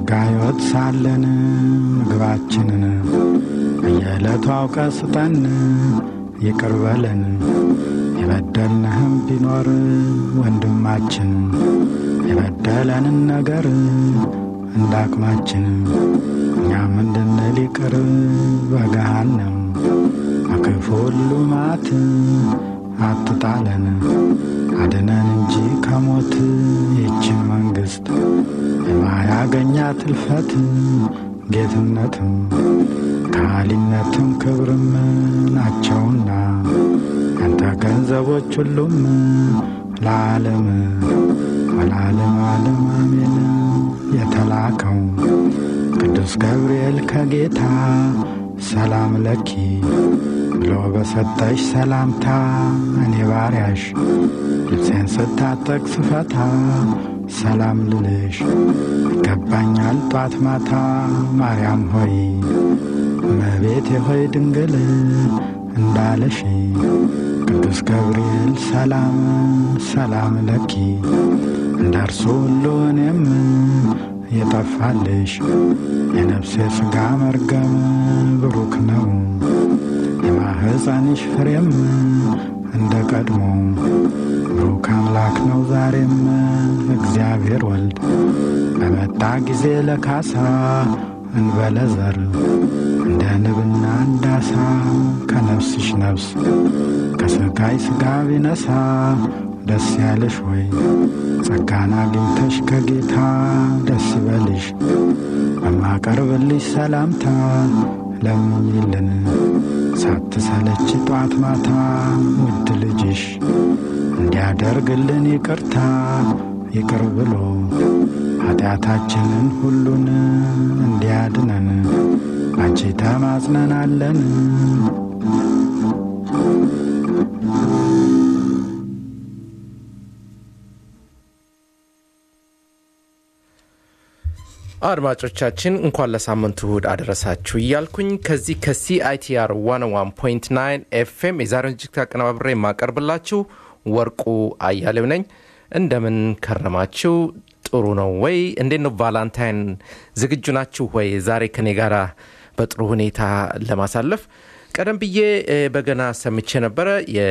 በጸጋ ሕይወት ሳለን ምግባችንን በየዕለቱ አውቀ ስጠን፣ ይቅር በለን የበደልንህም ቢኖር ወንድማችን የበደለንን ነገር እንዳቅማችን እኛም እንድንል ይቅር በገሃነም በክፉ ሁሉ መዓት አትጣለን፣ አድነን እንጂ ከሞት ይችን መንግሥት የማያገኛት እልፈት ጌትነትም ከሃሊነትም ክብርም ናቸውና ያንተ ገንዘቦች ሁሉም ለዓለም ወለዓለም ዓለም አሜን። የተላከው ቅዱስ ገብርኤል ከጌታ ሰላም ለኪ ብሎ በሰጠሽ ሰላምታ እኔ ባሪያሽ ልብሴን ስታጠቅ ስፈታ ሰላም ልልሽ ይገባኛል ጧት ማታ። ማርያም ሆይ እመቤቴ ሆይ ድንግል እንዳለሽ ቅዱስ ገብርኤል ሰላም ሰላም ለኪ እንዳርሱ ሁሉ እኔም የጠፋልሽ የነፍሴ ሥጋ መርገም ብሩክ ነው የማህፀንሽ ፍሬም እንደ ቀድሞ ብሩክ አምላክ ነው ዛሬም እግዚአብሔር ወልድ በመጣ ጊዜ ለካሳ እንበለ ዘር እንደ ንብና እንዳሳ ከነፍስሽ ነፍስ ከሥጋይ ሥጋ ቢነሳ ደስ ያለሽ ወይ ጸጋን አግኝተሽ ከጌታ ደስ ይበልሽ። በማቀርብልሽ ሰላምታ ለምኝልን ሳትሰለች ጧት ማታ ውድ ልጅሽ እንዲያደርግልን ይቅርታ ይቅር ብሎ ኃጢአታችንን ሁሉን እንዲያድነን ባንቺ ተማጽነናለን። አድማጮቻችን እንኳን ለሳምንቱ እሁድ አደረሳችሁ እያልኩኝ ከዚህ ከሲአይቲአር 101.9 ኤፍኤም የዛሬውን ዝግጅት አቀነባብሬ የማቀርብላችሁ ወርቁ አያሌው ነኝ። እንደምን ከረማችሁ? ጥሩ ነው ወይ? እንዴት ነው ቫላንታይን? ዝግጁ ናችሁ ወይ? ዛሬ ከኔ ጋር በጥሩ ሁኔታ ለማሳለፍ ቀደም ብዬ በገና ሰምቼ ነበረ።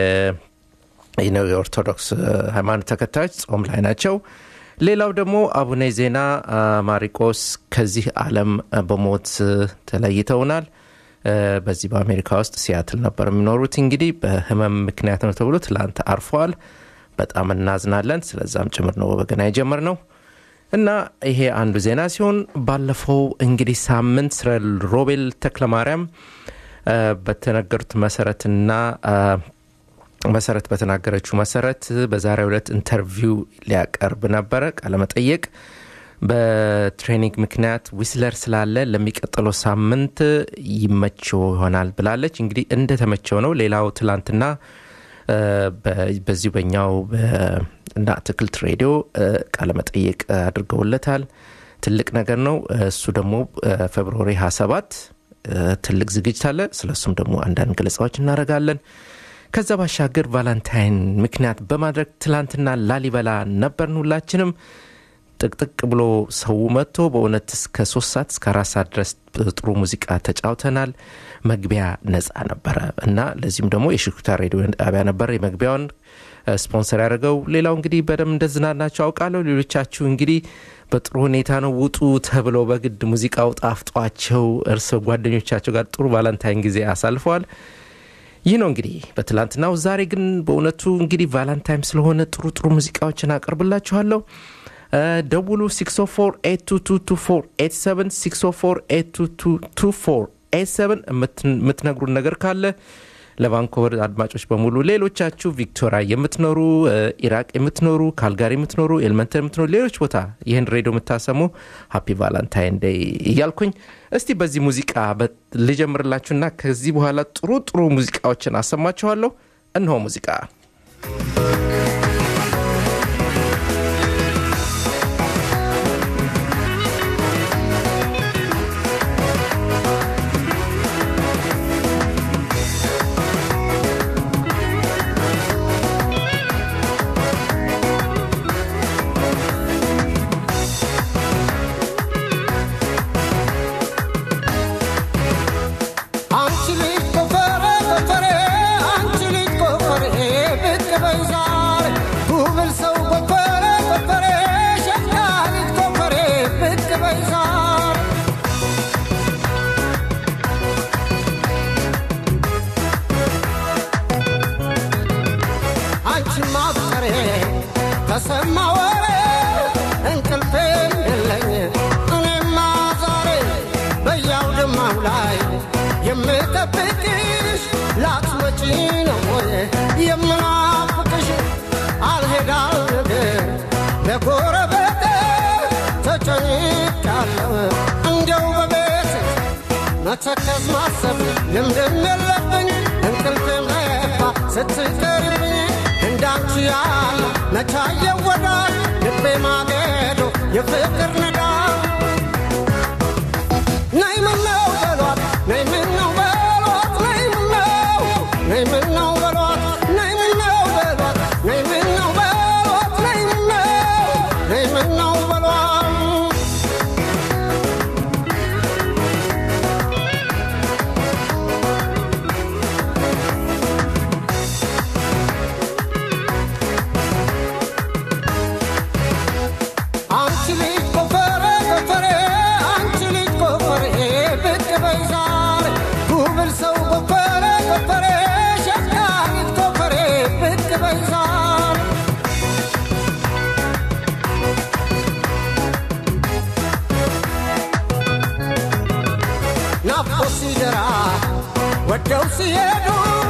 የኦርቶዶክስ ሃይማኖት ተከታዮች ጾም ላይ ናቸው። ሌላው ደግሞ አቡነ ዜና ማሪቆስ ከዚህ ዓለም በሞት ተለይተውናል። በዚህ በአሜሪካ ውስጥ ሲያትል ነበር የሚኖሩት። እንግዲህ በህመም ምክንያት ነው ተብሎ ትላንት አርፈዋል። በጣም እናዝናለን። ስለዛም ጭምር ነው በገና የጀመርነው እና ይሄ አንዱ ዜና ሲሆን ባለፈው እንግዲህ ሳምንት ስለ ሮቤል ተክለማርያም በተነገሩት መሰረትና መሰረት በተናገረችው መሰረት በዛሬው ዕለት ኢንተርቪው ሊያቀርብ ነበረ ቃለመጠየቅ በትሬኒንግ ምክንያት ዊስለር ስላለ ለሚቀጥለው ሳምንት ይመቸው ይሆናል ብላለች። እንግዲህ እንደተመቸው ነው። ሌላው ትላንትና በዚሁ በኛው እና አትክልት ሬዲዮ ቃለመጠየቅ አድርገውለታል። ትልቅ ነገር ነው። እሱ ደግሞ ፌብርዋሪ 27 ትልቅ ዝግጅት አለ። ስለሱም ደግሞ አንዳንድ ገለጻዎች እናደርጋለን። ከዛ ባሻገር ቫላንታይን ምክንያት በማድረግ ትላንትና ላሊበላ ነበርን። ሁላችንም ጥቅጥቅ ብሎ ሰው መጥቶ በእውነት እስከ ሶስት ሰዓት እስከ አራት ሰዓት ድረስ ጥሩ ሙዚቃ ተጫውተናል። መግቢያ ነጻ ነበረ እና ለዚሁም ደግሞ የሽኩታ ሬዲዮ ጣቢያ ነበር የመግቢያውን ስፖንሰር ያደርገው። ሌላው እንግዲህ በደንብ እንደዝናናቸው አውቃለሁ። ሌሎቻችሁ እንግዲህ በጥሩ ሁኔታ ነው ውጡ ተብለው በግድ ሙዚቃው ጣፍጧቸው እርስ ጓደኞቻቸው ጋር ጥሩ ቫላንታይን ጊዜ አሳልፈዋል። ይህ ነው እንግዲህ በትላንትናው። ዛሬ ግን በእውነቱ እንግዲህ ቫላንታይን ስለሆነ ጥሩ ጥሩ ሙዚቃዎችን አቀርብላችኋለሁ። ደውሉ 604 604 የምትነግሩን ነገር ካለ ለቫንኮቨር አድማጮች በሙሉ ሌሎቻችሁ ቪክቶሪያ የምትኖሩ ኢራቅ የምትኖሩ ካልጋሪ የምትኖሩ ኤልመንተን የምትኖሩ ሌሎች ቦታ ይህን ሬዲዮ የምታሰሙ ሀፒ ቫላንታይን ዴይ እያልኩኝ እስቲ በዚህ ሙዚቃ ልጀምርላችሁና ከዚህ በኋላ ጥሩ ጥሩ ሙዚቃዎችን አሰማችኋለሁ እነሆ ሙዚቃ በይ ዛሬ አንቺን ማፍቀሬ ተሰማ ወሬ እንቅልፌም የለኝ እኔማ ዛሬ በያውድማው ላይ የምጠብቅሽ ላትመጪ ነው ወይ የምናፍቅሽ አልሄዳል ነገር ለጎረቤቴ ተጨንቄያለሁ እንዲያው በቤት መተከዝ ማሰብ ልምድም የለብኝ እንቅልፍም ለፋ ስትቀርብኝ እንዳንቺ ያለ መቻየ ወዳጅ ልቤ ማገዶ የፍቅር ነዳ ነይ ምነው በሏት ነይ ምነው በሏት ነይ ምነው ነይ ምነው በሏት ነይ ምነው በሏት ነይ ምነው በሏት ነይ ምነው ነይ ምነው በሏት አንቺ ልጅ ጎፈሬ ጎፈሬ አንቺ ልጅ ጎፈሬ ብቅ በይ ዛሬ ጉብል ሰው ጎፈሬ ጎፈሬ ሸካሪት ጎፈሬ ብቅ በይ ዛሬ ናፍቆ ሲደራ ወደው ሲሄዱ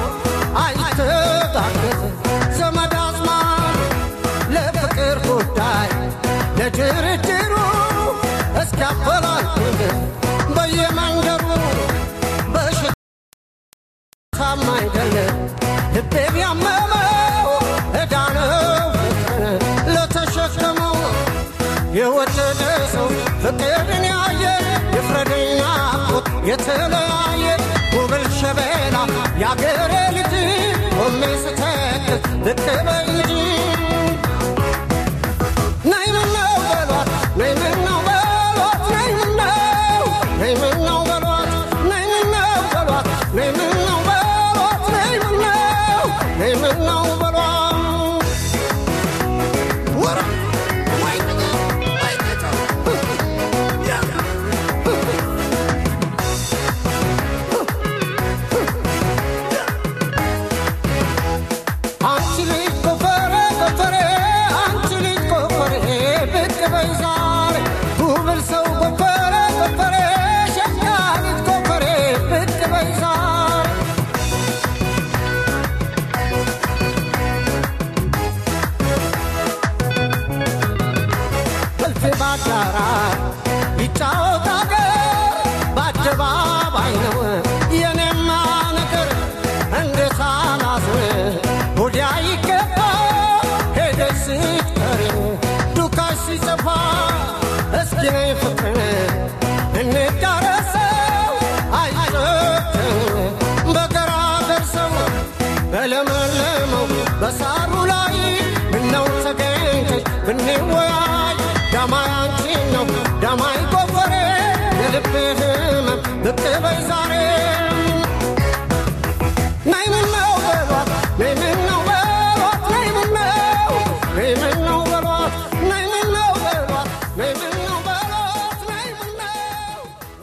አይተጋገዝ ዘመድ አዝማድ ለፍቅር ጉዳይ ለድርድሩ እስኪያፈላልግ በየመንገዱ በሽታም አይደለ ልቤ ቢያመመው ዕዳ ነው ፍቅርን ለተሸከመው የወደደ ሰው ፍቅርን ያየ የፍረደኝ ናፍቆት የተለያየ ጉብል ሸበላ የአገሬ ልጅ ቆሜ ስተክል ብቅ በይ እንጂ ነይ ምነው በሏት ነይ ምነው በሏት ነይ ምነው ነይ ምነው በሏት ነይ ምነው በሏት ነይ ምነው በሏት ነይ ምነው ነይ ምነው በሏት ወራ ወይ ወይ አንቺ ልጅ ጎፈሬ ጎፈሬ አንቺ ልጅ ጎፈሬ ብቅ በይ ዛሬ ጉብል ሰው ጎፈሬ ጎፈሬ ሸካሪት ጎፈሬ ብቅ በይ ዛሬ እልፍ ባዳራሽ ይጫወት አገር በአደባባይ ነው የኔማ ነገር እንዴት አላዝን ወዲያ ይገባ ሄደሽ ስትቀሪ ዱካሽ ሲጠፋ እስኪ ነይ ፍቅርን እንዳረሰው አይጨክን በገራገር ሰው በለመለመው በሳሩ ላይ ምነው ተገኝተሽ ብንወያይ ዳማይ አንቺን ነው ዳማይ ጎፈሬ የልቤ ህመም ብቅ በይ ዛሬ ነይ ምነው በሏት ነይ ምነው በሏት ነይ ምነው ነይ ምነው በሏት ነይ ምነው በሏት ነይ ምነው በሏት ነይ ምነው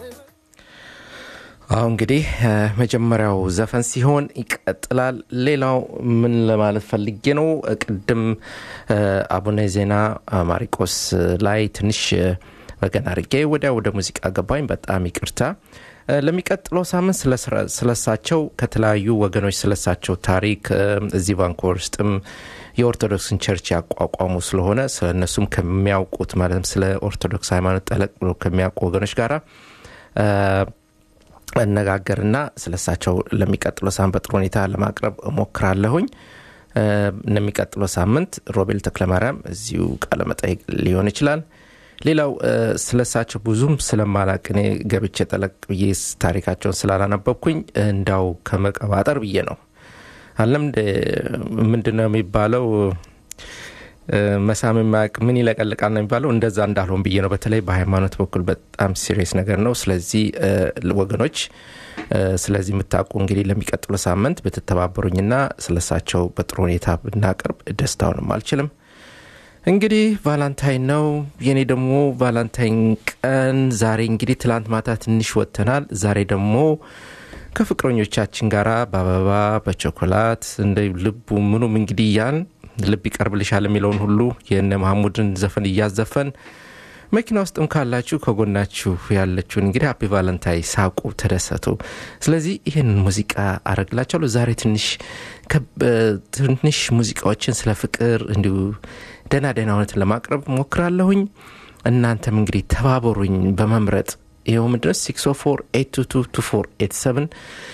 አሁ እንግዲህ እ፣ መጀመሪያው ዘፈን ሲሆን ይቀጥላል። ሌላው ምን ለማለት ፈልጌ ነው፣ እ፣ ቅድም እ፣ አቡነ ዜና እ፣ ማሪቆስ ላይ ትንሽ እ፣ በገና አድርጌ ወዲያ ወደ ሙዚቃ ገባኝ። በጣም ይቅርታ። እ፣ ለሚቀጥለው ሳምንት ስለስራ- ስለሳቸው ከተለያዩ ወገኖች ስለሳቸው ታሪክ እ፣ እዚህ ቫንኮቨር ውስጥም የኦርቶዶክስን ቸርች ያቋቋሙ ስለሆነ ስለ እነሱም ከሚያውቁት ማለትም ስለ ኦርቶዶክስ ሃይማኖት ጠለቅ ብሎ ከሚያውቁ ወገኖች ጋራ እ፣ እነጋገርና ስለሳቸው ለሚቀጥለው ሳምንት በጥሩ ሁኔታ ለማቅረብ እሞክራለሁኝ። እ፣ ለሚቀጥለው ሳምንት ሮቤል ተክለማርያም እዚሁ ቃለ መጠይቅ ሊሆን ይችላል። ሌላው እ፣ ስለሳቸው ብዙም ስለማላቅ እኔ ገብቼ ጠለቅ ብዬ ታሪካቸውን ስላላነበብኩኝ እንዳው ከመቀባጠር ብዬ ነው። አለም ምንድን ነው የሚባለው እ፣ መሳም የማያውቅ ምን ይለቀልቃል ነው የሚባለው። እንደዛ እንዳልሆን ብዬ ነው። በተለይ በሃይማኖት በኩል በጣም ሲሪየስ ነገር ነው። ስለዚህ እ፣ ወገኖች እ፣ ስለዚህ የምታውቁ እንግዲህ ለሚቀጥሉ ሳምንት ብትተባበሩኝና ስለሳቸው በጥሩ ሁኔታ ብናቀርብ ደስታውንም አልችልም። እንግዲህ ቫላንታይን ነው የኔ ደግሞ ቫላንታይን ቀን ዛሬ እንግዲህ ትላንት ማታ ትንሽ ወጥተናል ዛሬ ደግሞ ከፍቅረኞቻችን ጋር በአበባ በቾኮላት እንደ ልቡ ምኑም እንግዲህ እያን ልብ ይቀርብልሻል የሚለውን ሁሉ የነ መሐሙድን ዘፈን እያዘፈን መኪና ውስጥም ካላችሁ ከጎናችሁ ያለችውን እንግዲህ ሀፒ ቫለንታይ ሳቁ፣ ተደሰቱ። ስለዚህ ይህንን ሙዚቃ አረግላቸዋለሁ። ዛሬ ትንሽ ትንሽ ሙዚቃዎችን ስለ ፍቅር እንዲሁ ደህና ደህና እውነትን ለማቅረብ ሞክራለሁኝ። እናንተም እንግዲህ ተባበሩኝ በመምረጥ ይኸው ምድረስ 604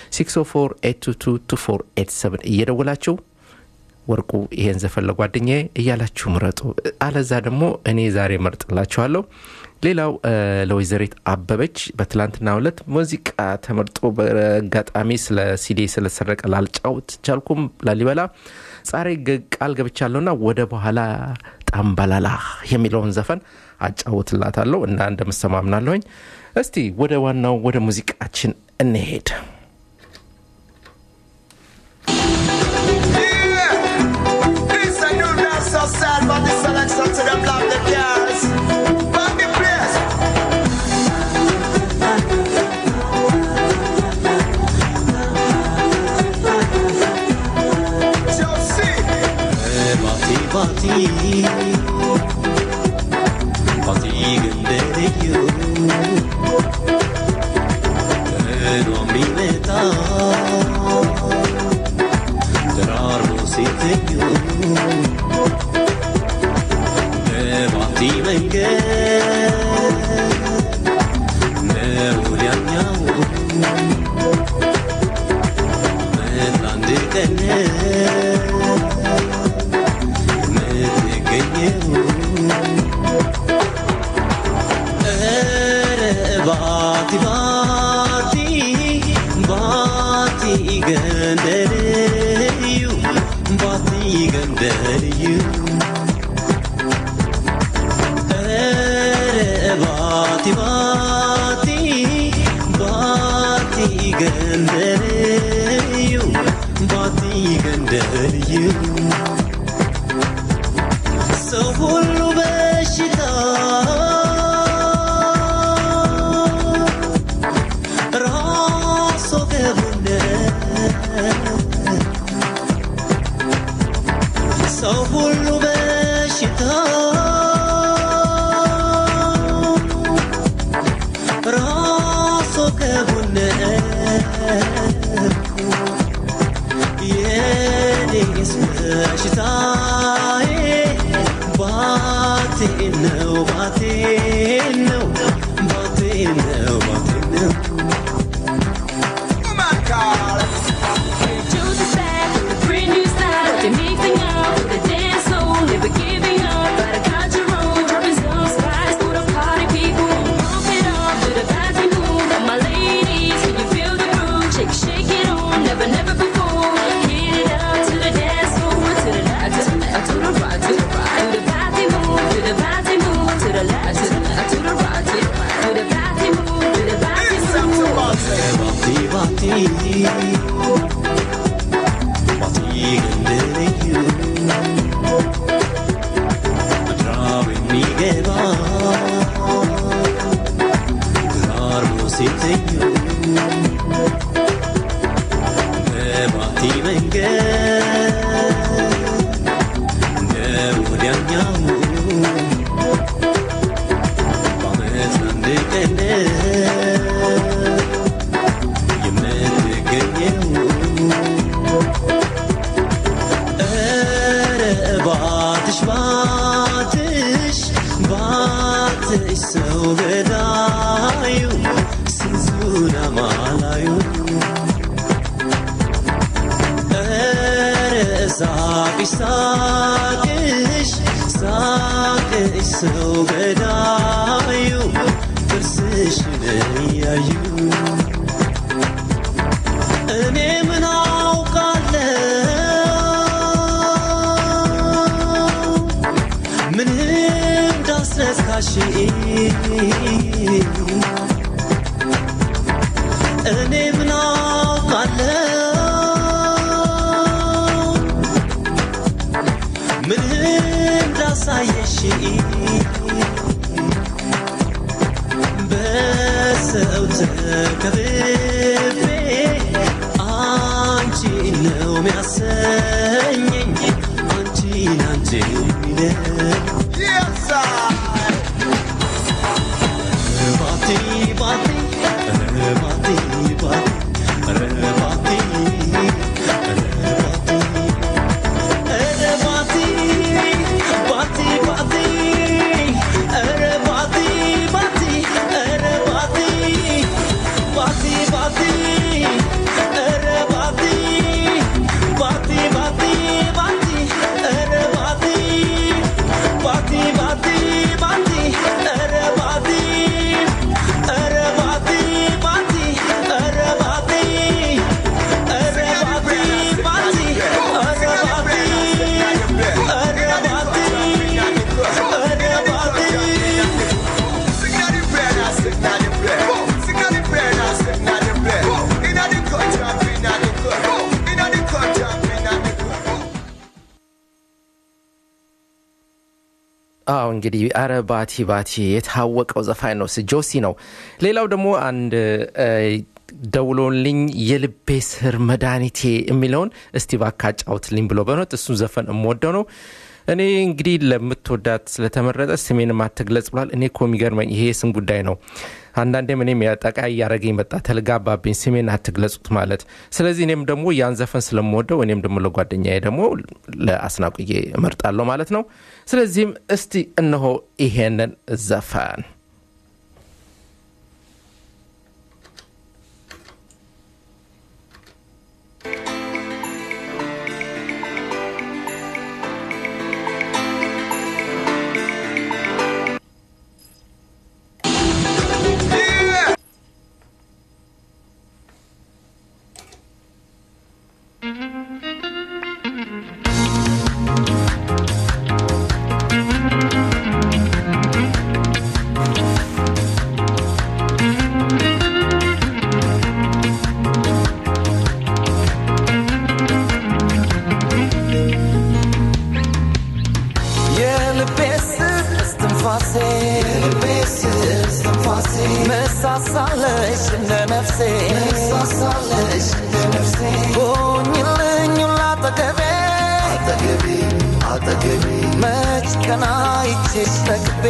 604 እየደወላችሁ ወርቁ ይሄን ዘፈን ለጓደኛዬ እያላችሁ ምረጡ። አለዛ ደግሞ እኔ ዛሬ መርጥላችኋለሁ። ሌላው ለወይዘሪት አበበች በትላንትና ሁለት ሙዚቃ ተመርጦ በአጋጣሚ ስለ ሲዲ ስለሰረቀ ላልጫውት ቻልኩም። ላሊበላ ዛሬ ቃል ገብቻለሁና ወደ በኋላ ጣምባላላ የሚለውን ዘፈን አጫውትላታለሁ እና እንደምሰማምናለሁኝ። እስቲ ወደ ዋናው ወደ ሙዚቃችን እንሄድ። This a new dance so sad, but this selection to them love the girls. From the place. Chelsea. ባቲ ባቲ ባቲ ገንደልዩ ቀኗ የሚመጣ ደራርቦ ሲተኙ በባቲ መንገድ ነው ወዲያኛው መጣ አንድ ቀን የምትገኘው ኧረ ባቲ ባቲ ባቲ ገንደልዩ ባቲ ገንደልዩ ኧረ ባቲ ባቲ ባቲ ገንደልዩ ባቲ ገንደልዩ ሰው ሁሉ በሽታ ራሶ ገቡነ ሰው ሁሉ በሽታ ራሶ ገቡነ የኔስ በሽታዬ ባቴ ነው ባቴ ነው ባቴ ነው ባቴ ነው Woman call. Choose a style, a brand new style. They make me up with a dance floor, never giving up. But I got your own, dropping some spice for the party people. Pump it up to the party mood. And my ladies, can you feel the groove? Shake, shake it on, never, never before. Hit it up to the dance floor, to the left, to the left, to the right, to the right. To the party move, to the party move, to the left, to the left, to the right, to the right. To the party move, to the party This up to move. Monty. ባቲ ባቲ ባቲ ገንደልዩ ምድራብ የሚገባ ግራርቦ ሲተኙ በባቲ መንገድ እንደ ወዲያኛው በዓመት አንድ ቀን የምትገኘው ኧረ ባትሽ ባትሽ ባትሽ ሰው ገዳዩ ስንዙን አማላዩ ኧረ ሳቅሽ ሳቅሽ ሳቅሽ ሰው ገዳዩ ጥርስሽን እያዩ እኔ ምን አውቃለሁ ምን እንዳስነካሽ እኔ ምን አውቃለሁ ምን እንዳሳየሽ ሰው ተከብቤ አንቺን ነው የሚያሰኘኝ አንቺን አንቺን የሚለኝ Yes, sir. ባቲ ባቲ ኧረ ባቲ ባቲ ኧረ ባቲ ኧረ ባቲ ባቲ ባቲ ኧረ ባቲ ባቲ ኧረ ባቲ ባቲ ባቲ ኧረ ባቲ ባቲ ባቲ ባቲ ኧረ ባቲ ባቲ ባቲ ባቲ ኧረ ባቲ ኧረ ባቲ ባቲ ኧረ ባቲ ኧረ ባቲ ባቲ ኧረ ባቲ ኧረ ባቲ ኧረ ባቲ Sing out the prayer now, sing out the prayer. Sing out the prayer now, sing out the prayer. Inna the country, inna the country. Inna the country, inna the country. አዎ እንግዲህ አረ ባቲ ባቲ የታወቀው ዘፋኝ ነው ስ- ጆሲ ነው ሌላው ደግሞ አንድ እ፣ ደውሎልኝ የልቤ ስር መድኃኒቴ የሚለውን እስቲ ባካ አጫውትልኝ ብሎ በኖት እሱን ዘፈን የምወደው ነው እኔ እንግዲህ ለምትወዳት ስለተመረጠ ስሜንም አትግለጽ ብሏል እኔ እኮ የሚገርመኝ ይሄ የስም ጉዳይ ነው አንዳንዴም እኔም ጠቃ እያደረገኝ መጣ ተልጋባብኝ ስሜን አትግለጹት ማለት ስለዚህ እኔም ደግሞ ያን ዘፈን ስለምወደው እኔም ደግሞ ለጓደኛዬ ደግሞ ለአስናቁዬ እመርጣለሁ ማለት ነው ስለዚህም እስቲ እነሆ ይሄንን ዘፈን የልቤ ስር እስትንፋሴ የልቤ ስር እስትንፋሴ መሳሳለሽ እንደ ነፍሴ መሳሳለሽ እንደ ነፍሴ ሆኝልኝ ሁላ አጠገቤ አጠገቤ አጠገቤ መች ቀና ይቼሽ ጠግቤ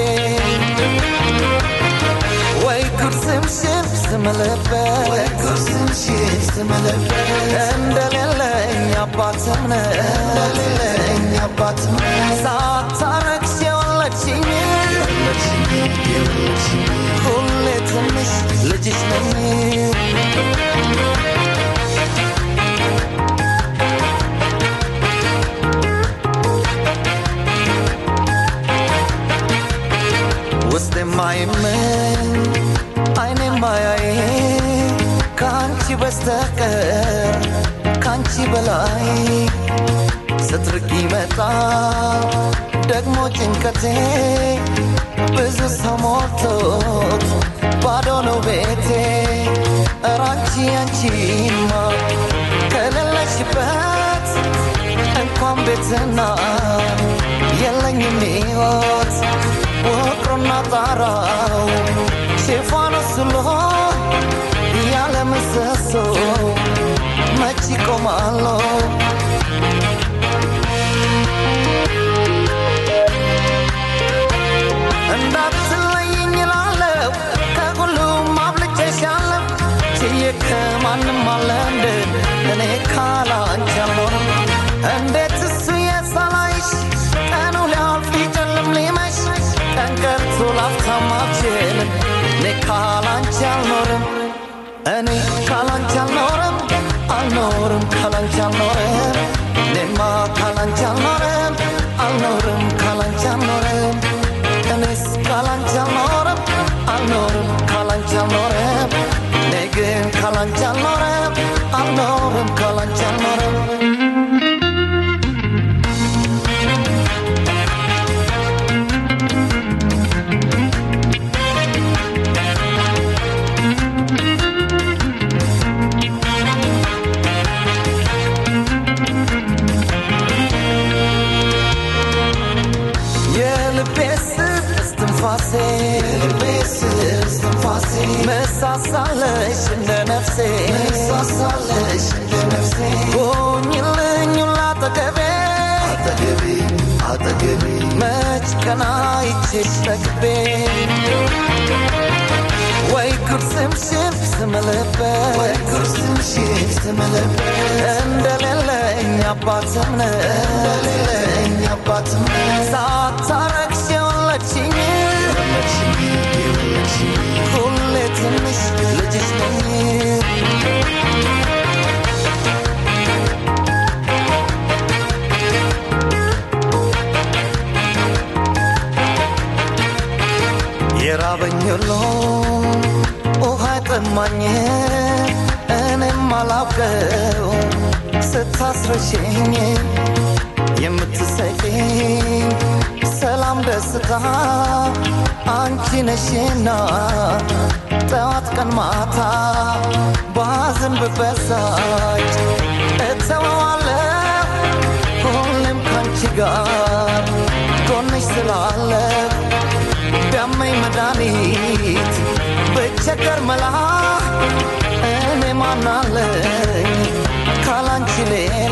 ወይ ኩርስምሽን ስምልበት ወይ ኩርስምሽን ስምልበት እንደሌለኝ አባትም ነህ እንደሌለኝ አባትም ነህ ሳታረግሽ የወለድሽኝ ሁሌ ትንሽ ልጅሽ ነኝ ውስጥ የማይመኝ አይኔ ማያይ ከአንቺ በስተቀር ከአንቺ በላይ ስትርቅ ይመጣ ደግሞ ጭንቀቴ ብዙ ሰው ሞልቶት ባዶ ነው ቤቴ እራንቺ አንቺማ ከሌለሽበት እንኳን ቤትና የለኝም ሕይወት ውቅሩና ጣራው ሽፋኑ ስሎ ያለ ምሰሶ መች ይቆማለሁ እንዳትለይኝ እላለሁ ከሁሉም አብልጬሻለሁ ችዬ ከማንም አለ እንደ እኔ ካላንቺ አልኖርም እንዴት እሱ የሳላይሽ ቀኑ ሊያልፍ ይጨልም ሊመሽ ቀን ቀርቶ ላፍታም አልችልም እኔ ካላንቺ አልኖርም እኔ ካላንቺ አልኖርም አልኖርም ካላንቺ አልኖርም እኔማ ካላንቺ አልኖርም አልኖርም ካላንቺ አልኖርም እኔስ ካላንቺ አልኖርም አልኖርም ካላንቺ አልኖርም እኔ ግን ካላንቺ አልኖርም አልኖርም ካላንቺ አልኖርም የልቤ ስር እስትንፋሴ የልቤ ስር እስትንፋሴ መሳሳለሽ እንደ ነፍሴ መሳሳለሽ እንደ ነፍሴ ሆኝልኝ ሁላ አጠገቤ አጠገቤ አጠገቤ መች ቀና ይቼሽ ጠግቤ ወይ ጉድ ስምሽን ስምልበት ወይ ጉድ ስምሽን ስምልበት እንደሌለኝ አባትም እንደሌለኝ አባትም ሳታረግሽ የወለድሽኝ ሁሌ ትንሽ ልጅሽ ነኝ የራበኝ ሁሉ ውሃ ጠማኝ እኔም አላውቀው ስታስረሽኝ የምትሰጪኝ ሰላም ደስታ አንቺ ነሽና ጠዋት ቀን ማታ ባዝን ብበሳጭ እተወዋለሁ ሁሌም ካንቺ ጋር ጎንሽ ስላለሁ ቢያመኝ መድኃኒት ብቸገር መላ እኔ ማናለኝ ካላንቺ ሌላ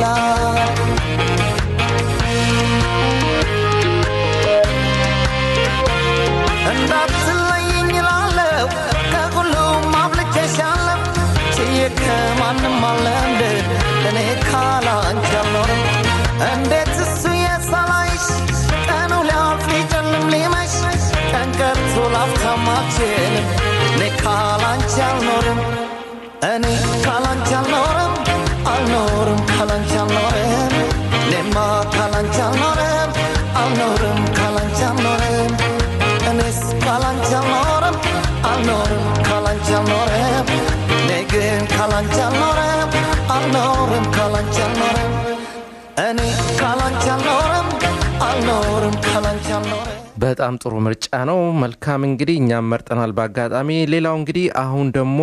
እንዳትለይኝ እላለሁ ከሁሉም አብልጬሻለሁ ችዬ ከማንም አለንድ እኔ ካላንቺ አልኖርም እንዴት እሱ የሳላይሽ ቀኑ ሊያልፍ ሊጨልም ሊመሽ ቀን ቀርቶ ላፍታም አልችልም እኔ ካላንቺ አልኖርም እኔ ካላንቺ አልኖርም አልኖርም ካላንቺ አልኖርም እኔማ ካላንቺ አልኖርም አልኖርም ካላንቺ አልኖርም እኔስ ካላንቺ አልኖርም አልኖርም ካላንቺ አልኖርም እኔ ግን ካላንቺ አልኖርም አልኖርም ካላንቺ አልኖርም እኔ ካላንቺ አልኖርም አልኖርም ካላንቺ አልኖርም በጣም ጥሩ ምርጫ ነው። መልካም እንግዲህ እኛም መርጠናል በአጋጣሚ። ሌላው እንግዲህ አሁን ደግሞ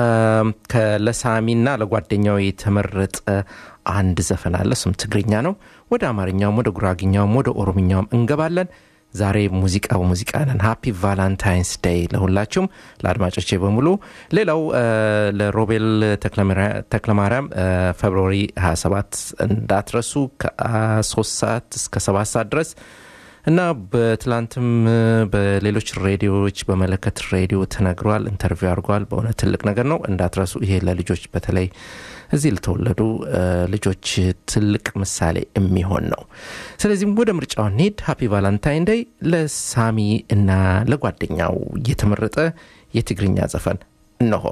ለሳሚና ለጓደኛው የተመረጠ አንድ ዘፈን አለ። እሱም ትግርኛ ነው። ወደ አማርኛውም ወደ ጉራግኛውም ወደ ኦሮምኛውም እንገባለን። ዛሬ ሙዚቃ በሙዚቃ ነን። ሃፒ ቫላንታይንስ ዴይ ለሁላችሁም ለአድማጮቼ በሙሉ። ሌላው ለሮቤል ተክለማርያም ፌብርዋሪ 27 እንዳትረሱ ከ3 ሰዓት እስከ 7 ሰዓት ድረስ እና በትላንትም በሌሎች ሬዲዮዎች በመለከት ሬዲዮ ተነግሯል፣ ኢንተርቪው አድርጓል። በእውነት ትልቅ ነገር ነው፣ እንዳትረሱ። ይሄ ለልጆች በተለይ እዚህ ለተወለዱ ልጆች ትልቅ ምሳሌ የሚሆን ነው። ስለዚህም ወደ ምርጫው እንሂድ። ሃፒ ቫላንታይን ዴይ ለሳሚ እና ለጓደኛው የተመረጠ የትግርኛ ዘፈን እነሆ።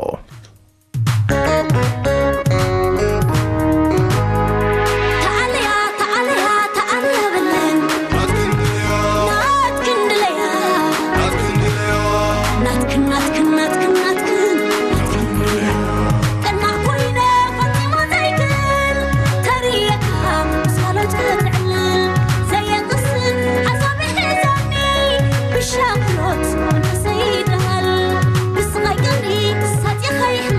ተዓልያ ተዓልያ ተዓልያ በለን ናት ክንድለያ ናትክን ናትክን ናትክን ናትክን ቀና ኮይነ ፈጢማ ዘይክን ተርየካ ሳሎት ክትዕልል ዘየቅስን ዓዛቢ ሒዛኒ ብሻክሮት መንፈሰይ ይድሃል ብስቓይ ቀሪ ሳጢኻ ይሕምም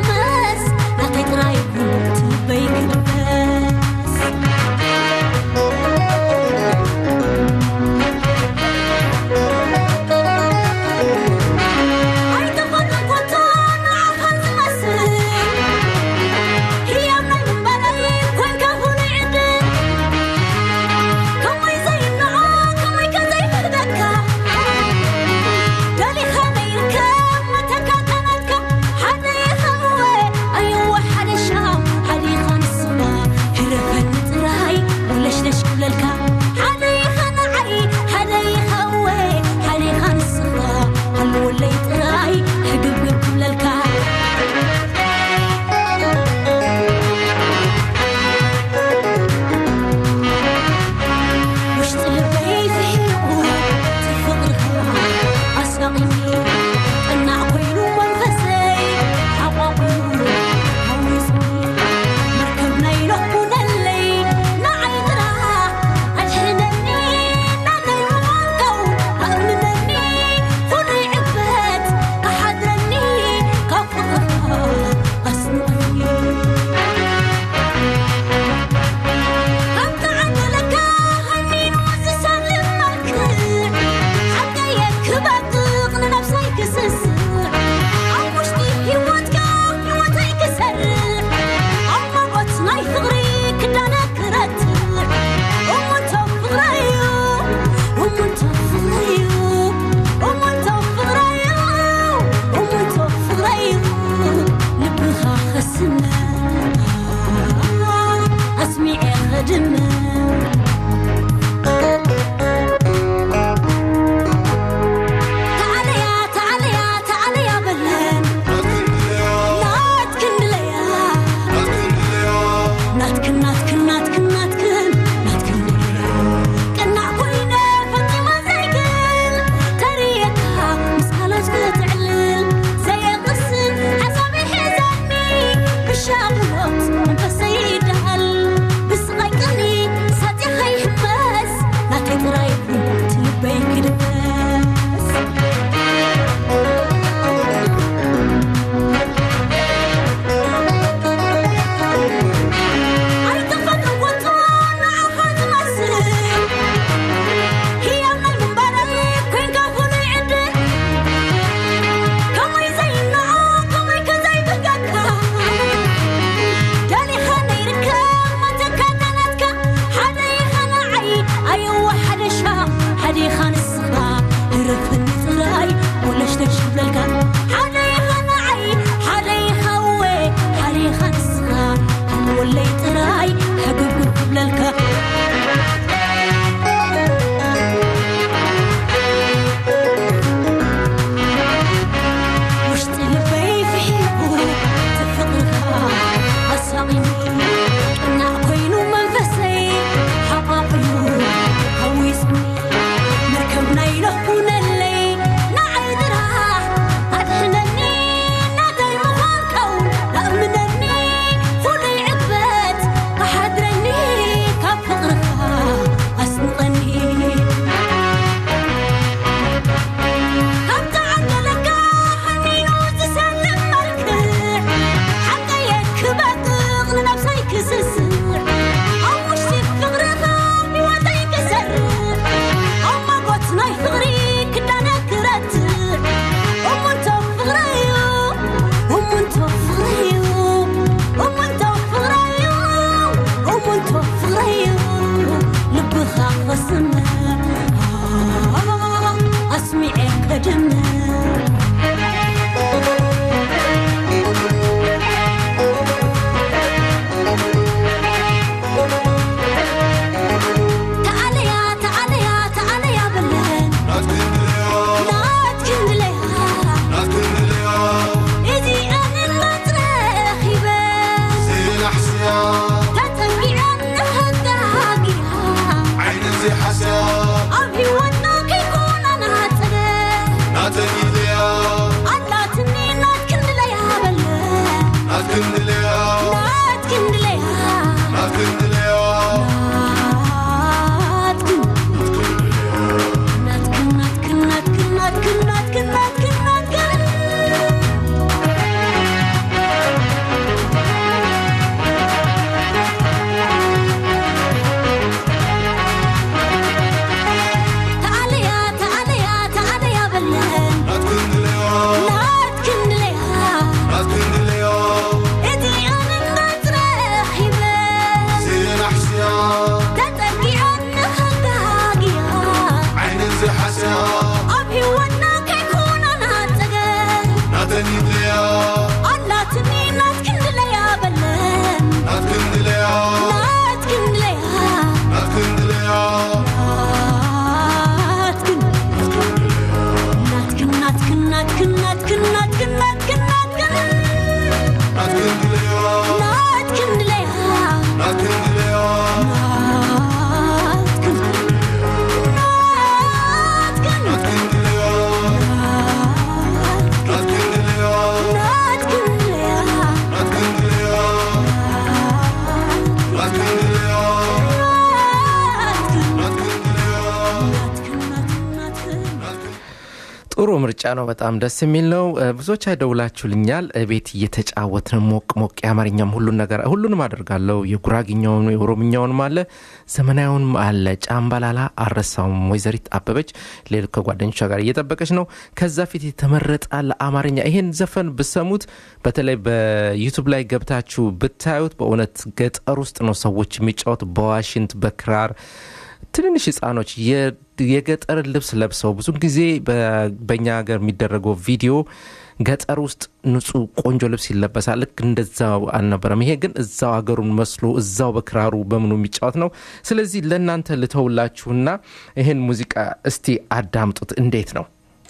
ምርጫ ነው። በጣም ደስ የሚል ነው። እ፣ ብዙዎች አይደውላችሁልኛል። እ፣ ቤት እየተጫወትን ሞቅ ሞቅ የአማርኛም ሁሉን ነገር ሁሉንም አደርጋለሁ። የጉራግኛውን የኦሮምኛውንም አለ ዘመናዊውንም አለ። ጫምባላላ አረሳውም። ወይዘሪት አበበች ሌል ከጓደኞቿ ጋር እየጠበቀች ነው። ከዛ ፊት የተመረጠ አለ አማርኛ። ይሄን ዘፈን ብሰሙት በተለይ በዩቱብ ላይ ገብታችሁ ብታዩት በእውነት ገጠር ውስጥ ነው ሰዎች የሚጫወት በዋሽንት በክራር ትንንሽ ህጻኖች የ- የገጠር ልብስ ለብሰው ብዙ ጊዜ በ- በእኛ ሀገር የሚደረገው ቪዲዮ ገጠር ውስጥ ንጹህ ቆንጆ ልብስ ይለበሳል። ልክ እንደዛው አልነበረም። ይሄ ግን እዛው ሀገሩን መስሎ እዛው በክራሩ በምኑ የሚጫወት ነው። ስለዚህ ለእናንተ ልተውላችሁና ይህን ሙዚቃ እስቲ አዳምጡት። እንዴት ነው?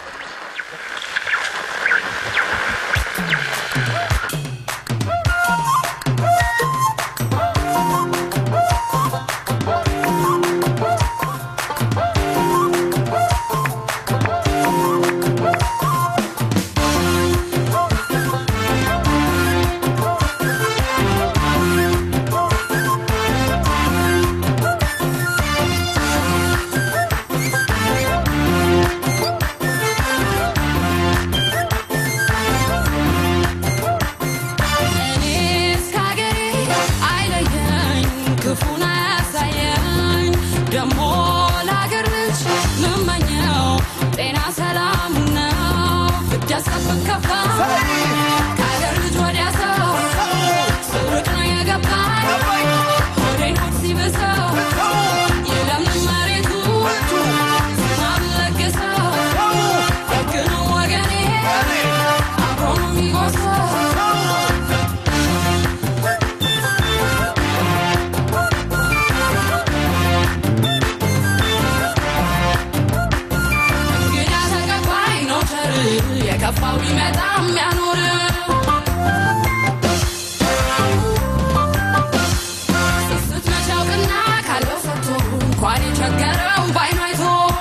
እኔስ ከአገሬ አይለየኝ ክፉን አያሳየኝ ደሞ ለአገር ልጅ ምመኘው ጤና ሰላም ነው ብዳሰብን ከፋ ከአገር ልጅ ወዲያ ሰው ስርቅ ነው የገባኝ ሆዴን ሆድ ሲብሰው የለምን መሬቱ ዝናብ ለግሰው ደግ ነው ወገኔ አብሮ ነው የሚጎርሰው እንግዳ ተቀባይ ነው ቸር የከፋው ቢመጣ የሚያኖር ስስት መች ያውቅና ካለው ሰጥቶ እንኳን የቸገረው ባይኑ አይቶ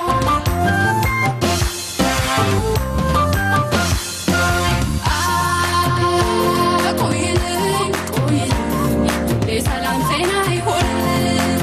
አ ቆይልኝ ቆይልኝ የሰላም ጤና ይሆንልኝ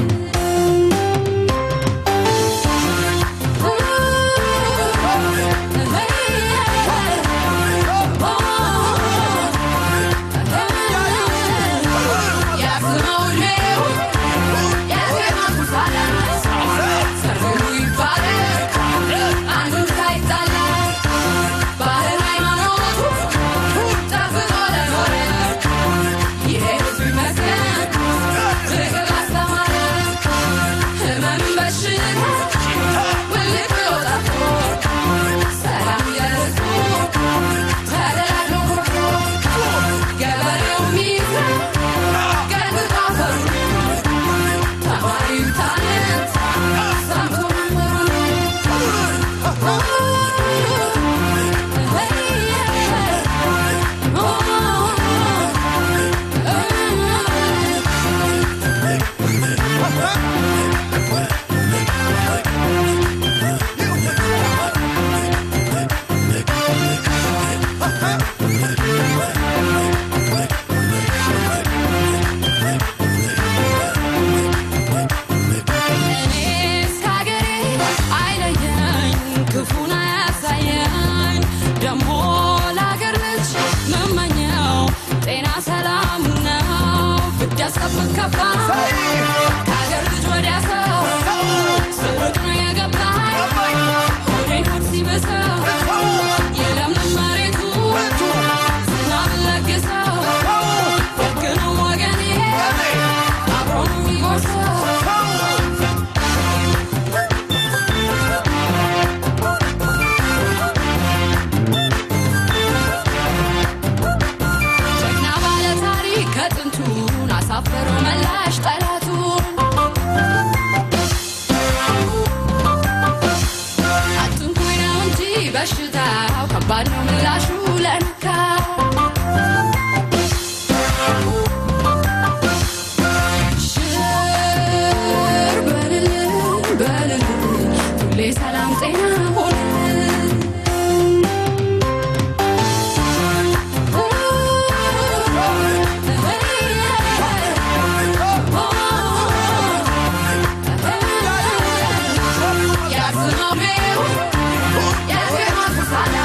ህመም በሽታ ውልቅ ብሎ ጠፍቶ ሰላም የርቆ ተደላድሎ ኮርቶ ገበሬው ሚዘን ገንግቶ አፈሩ ተማሪው ታነት ሰምቶ እኔስ ከአገሬ አይለየኝ ክፉን አያሳየኝ ደሞ ለአገር ልጅ ምመኘው ጤና ሰላም ነው ብዳሰብን ከፋ ከአገር ልጅ ወዲያ ሰው ስርቅ ነው የገባኝ ሆዴን ሆድ ሲብሰው የለምንም መሬቱ ዝናብ ለግሰው ደግ ነው ወገኔ አብሮ ነው የሚጎርሰው ጀግና ባለ ታሪክ ከጥንቱን አሳፈሮ መላሽ ጠላቱ አትንኩኝ ነው እንጂ በሽታው ከባድ ነው ምላሹ ለነካ ሽር በልልን በልልን ሁሌ ሰላም ጤና ሆንልን Yeah.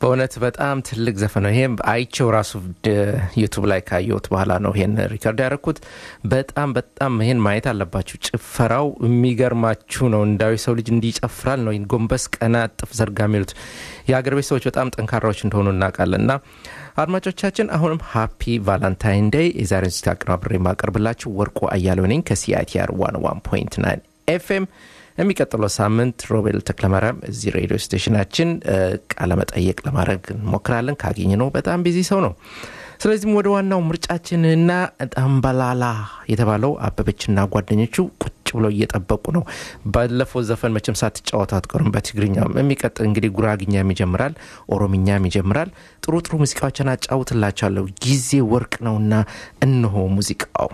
በእውነት በጣም ትልቅ ዘፈን ነው። ይሄም አይቼው ራሱ ድ- ዩቱብ ላይ ካየሁት በኋላ ነው ይሄን ሪከርድ ያደረኩት። በጣም በጣም ይሄን ማየት አለባችሁ። ጭፈራው የሚገርማችሁ ነው። እንዳዊ ሰው ልጅ እንዲጨፍራል ነው ይህን ጎንበስ ቀና ጥፍ ዘርጋ የሚሉት የሀገር ቤት ሰዎች በጣም ጠንካራዎች እንደሆኑ እናውቃለን። እና አድማጮቻችን አሁንም ሃፒ ቫላንታይን ዴይ የዛሬን ዝግጅት አቀናብሬ የማቀርብላችሁ ወርቁ አያሌው ነኝ ከሲአይቲአር ዋን ዋን ፖይንት ናይን ኤፍኤም የሚቀጥለው ሳምንት ሮቤል ተክለማርያም እዚህ ሬዲዮ ስቴሽናችን እ፣ ቃለመጠየቅ ለማድረግ እንሞክራለን። ካገኘ ነው በጣም ቢዚ ሰው ነው። ስለዚህም ወደ ዋናው ምርጫችንና ጠምበላላ የተባለው አበበችና ጓደኞቹ ቁጭ ብለው እየጠበቁ ነው። ባለፈው ዘፈን መቼም ሳትጫወቱ አትቀሩም። በትግርኛም የሚቀጥል እንግዲህ ጉራግኛም ይጀምራል፣ ኦሮምኛም ይጀምራል። ጥሩ ጥሩ ሙዚቃዎችን አጫውትላቸዋለሁ። ጊዜ ወርቅ ነውና እነሆ ሙዚቃው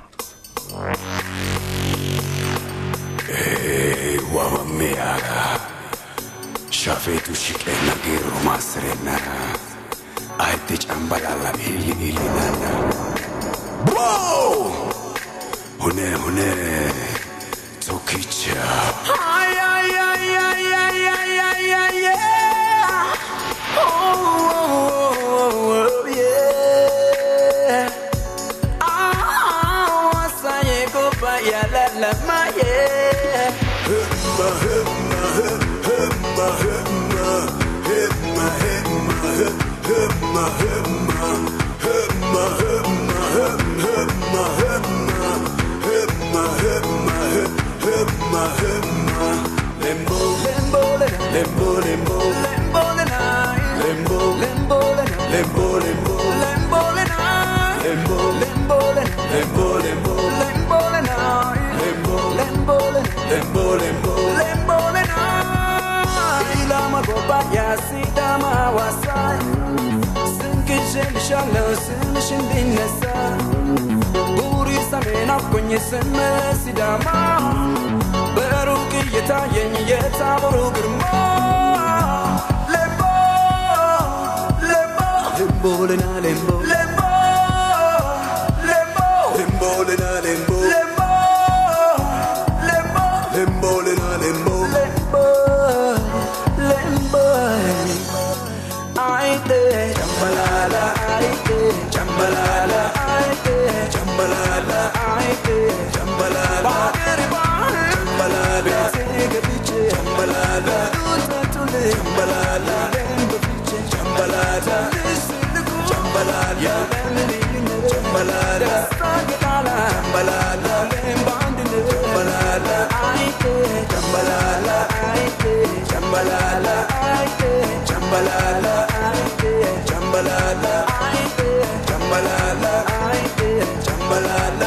wabammeyaga shafeetu shiqeenna geerro maassirenna ayidde cambalalla iilli iillinanna hune hune tokkicha ስም ሲዳማ በሩቅ እየታየኝ የታቦሩ ግርማ ሌምቦ ሌምቦ ሌምቦልና ሌምቦ ሌምቦ ሌምቦ ሌምቦልና ሌምቦ ሌምቦ ሌምቦ ሌምቦልና ሌምቦ ሌምቦ ሌምቦ አይቴ ጨምበላላ አይቴ ጨምበላላ አይቴ ጨምበላላ አይቴ ጨምበላላ ባገር ባህር ጨምበላላ ቤቴ ገብቼ ጨምበላላ ዱተቱል ጨምበላላ ደንብ ፍቼ ጨምበላላ ልስልኩ ጨምበላላ ለምን ይልነት ጨምበላላ ደስታ ገጣላ ጨምበላላ ለም በአንድነት ጨምበላላ አይቴ ጨምበላላ አይቴ ጨምበላላ አይቴ ጨምበላላ አይቴ ጨምበላላ አይቴ ጨምበላላ አይቴ ጨምበላላ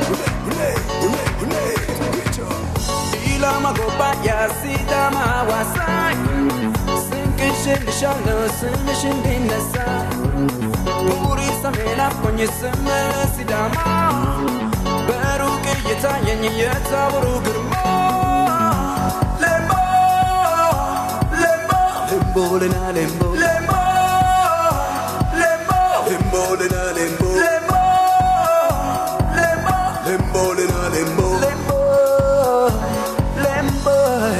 ኢላማ ጎባያ ሲዳማ ዋሳኝ ስንቅሽልሻለሁ ስምሽ እንዲነሳ ቡሪ ሰሜን አኮኝ ስም ሲዳማ በሩቅ እየታየኝ የታቦሩ ግርማ ሌምቦ ሌምቦ ሌምቦልና ሌምቦ ሌምቦ ሌምቦ ሌምቦልና ሌምቦ ሌምቦ ሌምቦ ሌምቦልና ሌምቦ ሌምቦ ሌምቦ